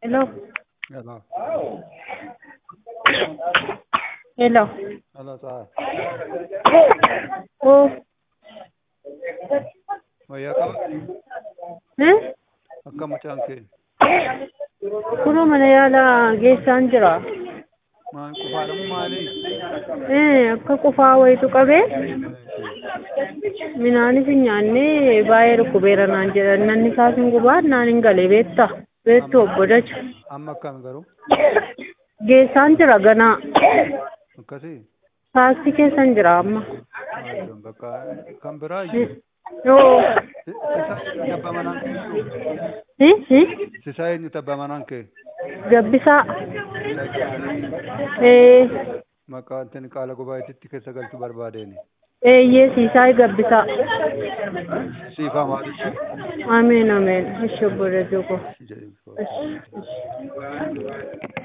Hello. Hello. Hello. Hello, sir. Oh. Wayyaa qaba? Eh? Akka mucaan kee. Kunoo mana yaalaa geessaan jira. Maal qofaadhamu maalii? Eh, akka qofaa wayitu qabee minaanis hin nyaannee baay'ee dhukkubeera naan jedhan nanni isaas hin gubaa naan hin galee beetta. Beettu obbo Dacha. Amma akkami garuu? Geessaan jira ganaa. Akkasii? Taasii keessan jira amma. Maalidhaan bakka kan biraa iyyuu. Yoo. Sisaa eenyu tabba manaan kee jiru? Hi? Hi? Sisaa eenyu tabba manaan kee? Gabbisaa. Eh, Maqaa wanti qaala gubaayeetitti keessa galchuu barbaadeeni. eeyyee siisaa gabbisaa. Siifaa maalitti? Ameen ameen. Ishee obbo Dachoo ko. jedhe.